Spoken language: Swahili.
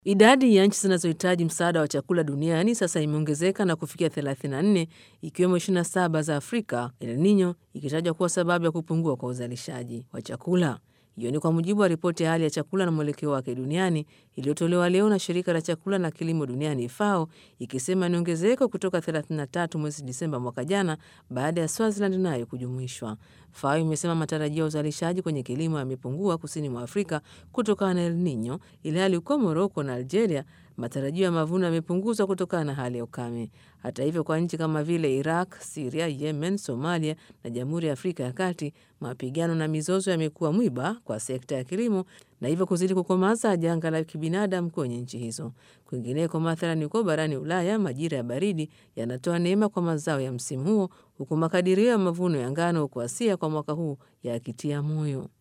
Idadi ya nchi zinazohitaji msaada wa chakula duniani sasa imeongezeka na kufikia 34 ikiwemo 27 za Afrika, El Nino ikitajwa kuwa sababu ya kupungua kwa uzalishaji wa chakula. Hiyo ni kwa mujibu wa ripoti ya hali ya chakula na mwelekeo wake duniani iliyotolewa leo na shirika la chakula na kilimo duniani FAO, ikisema ni ongezeko kutoka 33 mwezi Disemba mwaka jana baada ya Swaziland nayo kujumuishwa. FAO imesema matarajio ya uzalishaji kwenye kilimo yamepungua kusini mwa Afrika kutokana na El Nino, ilhali huko Moroko na Algeria matarajio ya mavuno yamepunguzwa kutokana na hali ya ukame. Hata hivyo, kwa nchi kama vile Iraq, Siria, Yemen, Somalia na Jamhuri ya Afrika ya Kati, mapigano na mizozo yamekuwa mwiba kwa sekta ya kilimo na hivyo kuzidi kukomaza janga la kibinadamu kwenye nchi hizo. Kwingineko, mathalani huko barani Ulaya, majira ya baridi yanatoa neema kwa mazao ya msimu huo, huku makadirio ya mavuno ya ngano huko Asia kwa mwaka huu yakitia moyo.